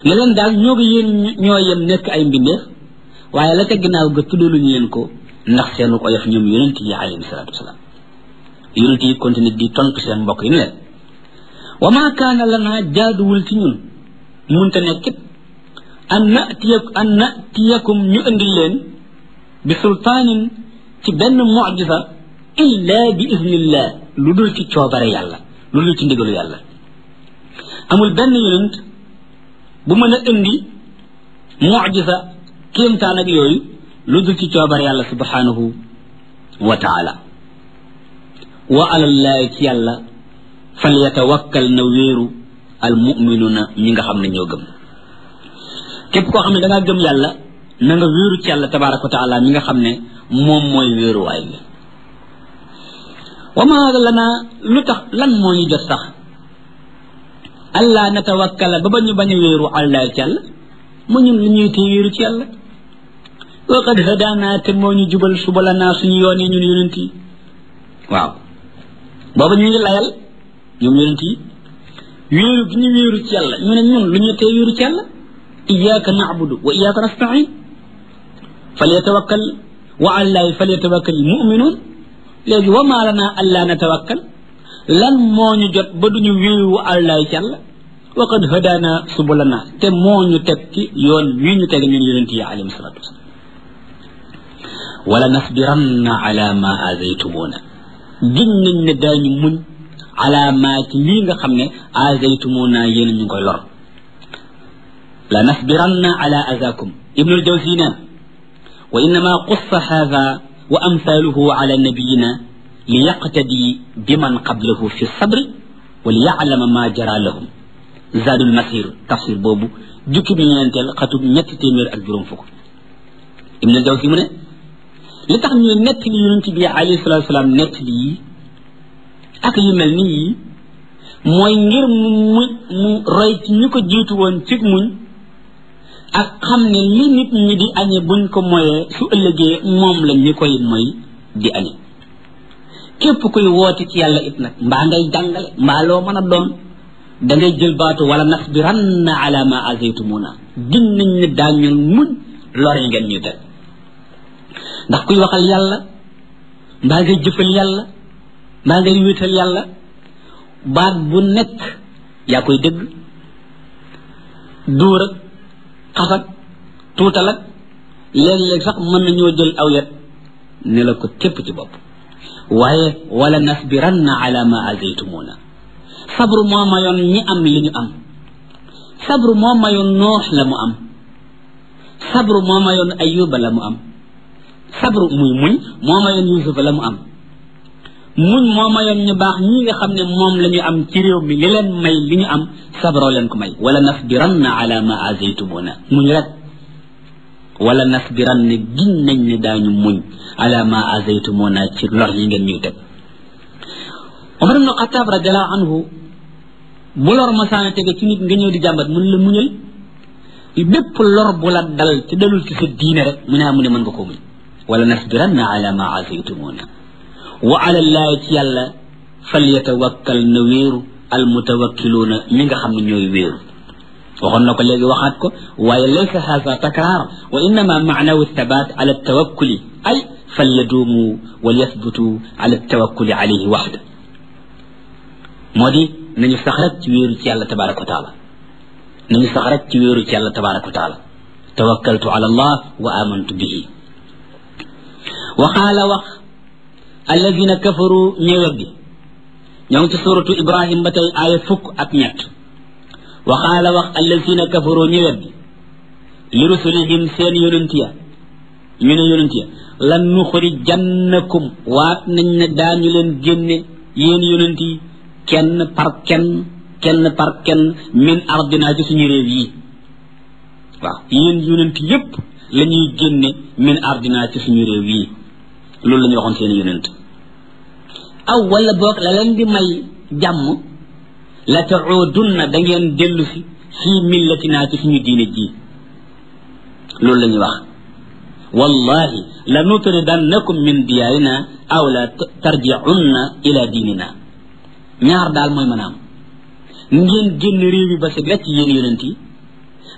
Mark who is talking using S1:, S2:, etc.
S1: ne leen daal ñoo ko yéen ñoo yem nekk ay mbindeef waaye la ca ginnaaw ga tuddaluñu leen ko ndax seenu ko def ñoom yonent yi alayhi salaatu wasalaam yonent yi continue di tontu seen mbokk yi ne leen wa maa kaana lanaa jaaduwul ci ñun munta nekkit an natiyak an natiyakum ñu indil leen bi sultaanin ci benn mucjisa illa bi iznillah lu dul ci coobare yàlla lu dul ci ndigalu yàlla amul benn yonent bu mën a indi mucjisa kéemtaan ak yooyu lu dul ci coobare yàlla subhanahu wa taala wa alallahi ci yàlla fal yatawakkal na wéeru al muminuuna ñi nga xam ne ñoo gëm képp koo xam ne da ngaa gëm yàlla na nga wéeru ci yàlla tabaraka wa taala mi nga xam ne moom mooy wéeruwaay bi wa ma lana lu tax lan moo ñu jot sax allah natawakkala ba ba ñu bañ a wéeru allah ci yàlla mu ñun lu ñuy tee wéeru ci yàlla wa qad hadaana te moo ñu jubal subalanaa suñu yoon yi ñun yonent yi waaw booba ñu ngi layal ñoom yonent yi wéeru gi ñu wéeru ci yàlla ñu ne ñun lu ñuy tee wéeru ci yàlla iyyaka na'budu wa iyyaka nasta'in falyatawakkal wa allahi falyatawakkal mu'minun léegi wa maa lana allaa natawakkal lan moo ñu jot ba duñu wéeru allahi ci yàlla wa qad hadaana subulana te moo ñu teg ci yoon wii ñu teg ñun yonent yi alayhim salatu wasalam wala nasbiranna ala ma azaytumuna giñ nañ ne daañu muñ ala ma ci lii nga xam ne azaytumuna yéen ñu ngi koy lor la nasbiranna ala azakum ibnul jawzi neen wa innama qussa hadha wa amthaluhu ala nabiyina li yaqtadi biman qablahu fi sabri wa li ya'lama ma jara lahum zadul masir tafsir boobu jukki bi ñeenteel xatub ñetti téeméer ak juróom fukk ibnul jawzi mu ne li tax ñuy nett li yonent bi alayhi salatu wasalaam nett li yi ak yu mel ni yi mooy ngir mu mu mu roy ci ñu ko jiitu woon ci muñ ak xam ne li nit ñi di añe buñ ko moyee su ëllëgee moom la ñi koy moy di añe képp kuy woote ci yàlla it nag mbaa ngay jàngale mbaa loo mën a doon da ngay jël baatu wala nasbiranna ala ma azaytumuna gin nañ ne daañu muñ lor yi ngeen ñuy teg ndax kuy waxal yàlla mbaa ngay jëfal yàlla mbaa ngay wéetal yàlla baat bu nekk yaa koy dégg dóor ak xasag tuutal ak léeg-léeg sax mën nañoo jël aw yet ne la ko tépp ci bopp waaye wala nasbiranna ala ma azaytumuna sabru moo mayoon ñi am li ñu am sabru moo mayoon noox la mu am sabru moo mayoon ayuba la mu am sabru muy muñ moo mayoon yusufa la mu am muñ moo mayoon ñu baax ñi nga xam ne moom la ñu am ci réew mi li leen may li ñu am sabroo leen ko may wala nasbiranna ala ma azaytumuna muñ rek wala nasbiranna giñ nañ ne daañu muñ ala ma azaytumuna ci lor yi ngeen ñuy teg Omar ibn Xataab radiallahu anhu bu lor masaana tege ci nit nga ñëw di jàmbat mun la muñal bépp lor bu la dal te dalul ci sa diine rek mu ne mu ne mën nga ko muñ wala nasbiranna ala ma azaytumuna wa ala llahi ci yàlla falyatawakkal na wéeru almutawakkiluuna mi nga xam ne ñooy wéeru waxoon na ko léegi waxaat ko waaye laysa haza takraar wa innama maanawu thabat ala tawakkuli ay falyaduumu wal yathbutu ala tawakkuli alayhi waxda moo di nañu sax rek ci wéeru ci yàlla tabaraka wa taala nañu sax rek ci wéeru ci yàlla tabaraka wa taala tawakkaltu ala allah wa amantu bihi waxaala wax alladina kafaru ñëwet bi ñoo ngi ci suratu ibrahim ba tey aaya fukk ak ñett waxaala wax alladina kafaru ñëwet bi li rusulihim seen yonent ya ñu ne yonent ya lan nuxrijannakum waat nañ ne daañu leen génne yéen yonent yi kenn par kenn kenn par kenn min ardina ci suñu réew yi waaw yéen yonent yépp la ñuy génne min ardina ci suñu réew yi loolu la ñu waxoon seen yonent aw wala boog la leen di may jàmm la taudunna da ngeen dellu si fii millatina ci suñu diine ji loolu la ñuy wax wallahi la nutridannakum min diyaarina aw la tarjiunna ila diinina ñaar daal mooy mën a am ngeen génn réew mi ba si wecc yéen yonent yi